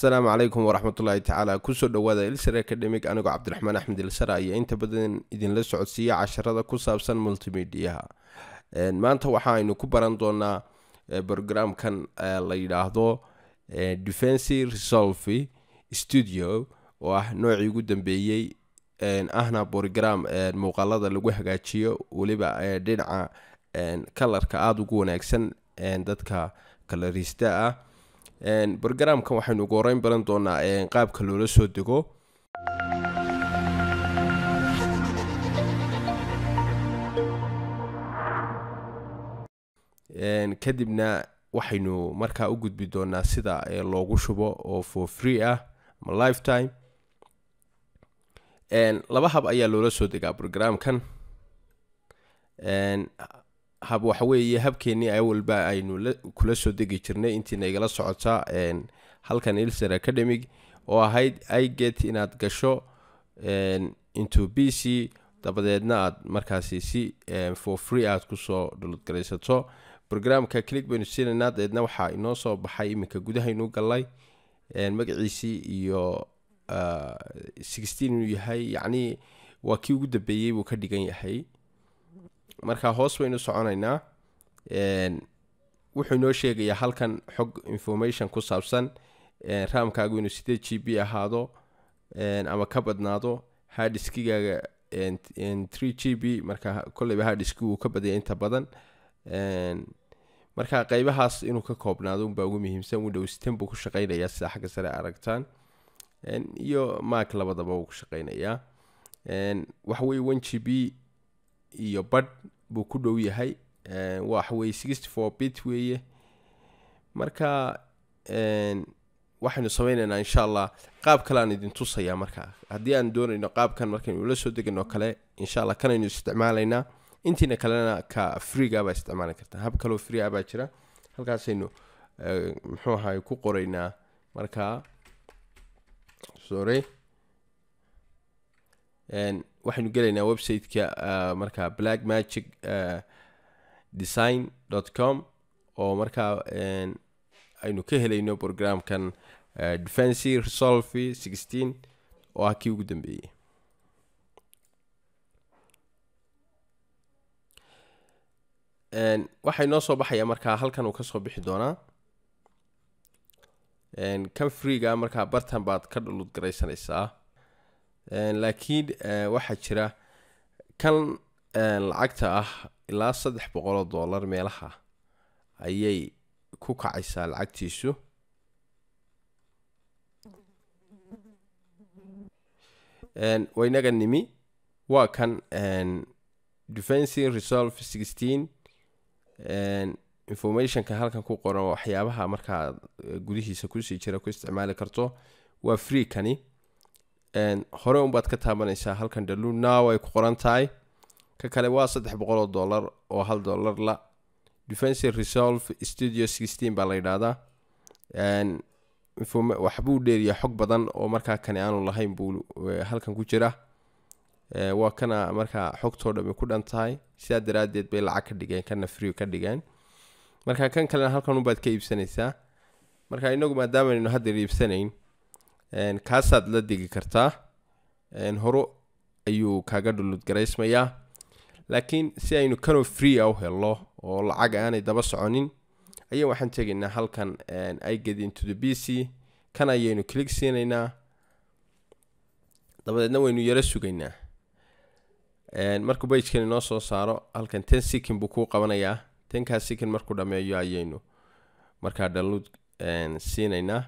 asalaamu calaykum waraxmatullaahi tacaala kusoo dhowaada ilsar academic anigoo cabdiraxmaan axmed ilsara iyo inta badan idinla socodsiiya casharada ku saabsan multimediaha maanta waxa aynu ku baran doonaa brograamkan la yidhaahdo defensi resolve studio oo ah noocii ugu dambeeyey ahna brogram muuqaalada lagu hagaajiyo weliba dhinaca kalarka aada ugu wanaagsan dadka kalarista ah brograamkan waxaynu ugu horeyn baran doonaa qaabka loola soo dego kadibna waxaynu markaa u gudbi doonaa sida loogu shubo oo for free ah ama lifetime laba hab ayaa loola soo degaa brograamkan hab waxa weeye habkeenii awalba aynu kula soo degi jirnay intiina igala socotaa halkan ilser academic oo ahayd iget inaad gasho into b c dabadeedna aad markaasi si for free aad kusoo dhuludgaraysato brograamka click baynu siinaynaa dabeedna waxaa inoo soo baxay iminka gudahaynu galay magaciisii iyo sixteen inuu yahay yacnii waa kii ugu dambeeyey buu ka dhigan yahay marka hoos baynu soconaynaa wuxuu inoo sheegayaa halkan xog information ku saabsan raamkaagu inuu sideed g b ahaado ama ka badnaado hadiskigaaga tree g b marka kolleyba hadiski wuu ka badaya inta badan marka qeybahaas inuu ka koobnaado unbaa ugu muhiimsan windows ten buu ku shaqeynayaa sida xagga sare aragtaan iyo mark labadaba wuu ku shaqeynayaa waxaweye one g b iyo badh buu ku dhow yahay waxaweye sixty four bit weeye marka waxaynu sameyneynaa insha allah qaab kale aan idin tusayaa markaa haddii aan doonayno qaabkan markaynu ula soo degano kale insha allah kanaynu isticmaalaynaa intiina kalena ka freega baa isticmaali kartaa hab kaloo free ah baa jira halkaasaynu muxuu ahay ku qoraynaa markaa sorry waxaynu gelaynaa website-ka markaa black magic design dot com oo markaa aynu ka helayno programkan defensi resolve sixteen oo ah kii ugu dambeeyey waxay noo soo baxaya markaa halkan uu kasoo bixi doonaa kan freega markaa bartan baad ka dhulud garaysanaysaa laakiin waxaa jira kan lacagta ah ilaa saddex boqoloo dollar meelaha ayay ku kacaysaa lacagtiisu waynaga nimi waa kan defensi resolve sixteen informationka halkan ku qoran waxyaabaha markaa gudihiisa kusii jira ku isticmaali karto waa free kani hore unbaad ka taabanaysaa halkan dalu now ay ku qoran tahay ka kale waa saddex boqoloo dollar oo hal dollar la defensi resolve studio sixteen baa la yidhaahdaa waxbuu dheeriya xog badan oo markaa kani aanu lahayn buu halkan ku jira waa kana markaa xogtoo dhami ku dhan tahay sidaa daraadeed bay lacag ka dhigeen kana free ka dhigeen marka kan kalena halkan unbaad ka iibsanaysaa marka inagu maadaamaaynu haddeer iibsanayn kaasaad la degi kartaa horo ayuu kaaga dhuludgaraysmayaa laakiin si aynu kanoo free a u helno oo lacag aanay daba soconin ayaa waxaan tegaynaa halkan iget into the b c kan ayaynu click siinaynaa dabadeedna waynu yaro sugaynaa markuu bagekani noo soo saaro halkan ten second buu kuu qabanayaa tenkaa second markuu dhameeyo ayaynu markaa download siinaynaa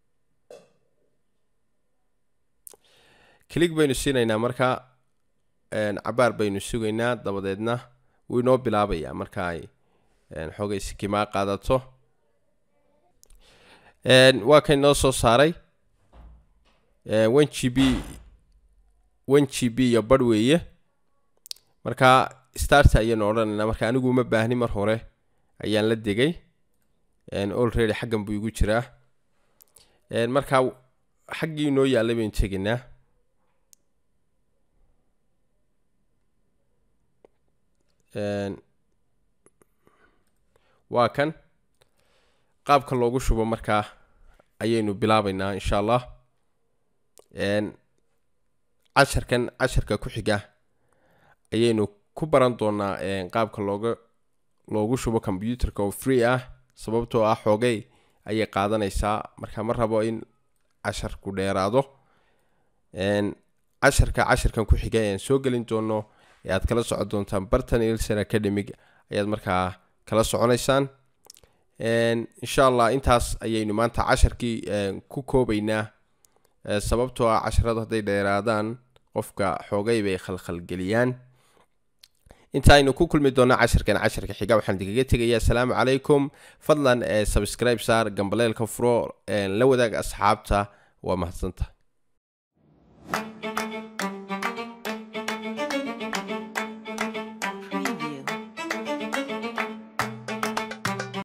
click baynu siinaynaa markaa cabaar baynu sugaynaa dabadeedna wuu inoo bilaabayaa marka ay xoogay sikimaa qaadato waa kan noo soo saaray one g b one g b iyo badh weeye markaa starta ayaynu odhanaynaa marka anigu uma baahni mar hore ayaan la degay olready xaggan buu igu jiraa markaa xaggii inoo yaallay baynu tegaynaa waa kan qaabka loogu shubo markaa ayaynu bilaabaynaa insha allah casharkan casharka ku xiga ayaynu ku baran doonaa qaabka looga loogu shubo combyuterka oo free ah sababtoo ah xoogay ayay qaadanaysaa marka ma rabo in casharku dheeraado casharka casharkan ku xiga ayaan soo gelin doono ee aad kala socon doontaan bartan ilson academic ayaad markaa kala soconaysaan insha allah intaas ayaynu maanta casharkii ku koobaynaa sababtoo ah casharadu hadday dheeraadaan qofka xoogay bay khalkhalgeliyaan inta aynu ku kulmi doonno casharkan casharka xiga waxaan idinkaga tegayaa asalaamu calaykum fadlan subscribe saar gambaleelka furo la wadaag asxaabta waa mahadsanta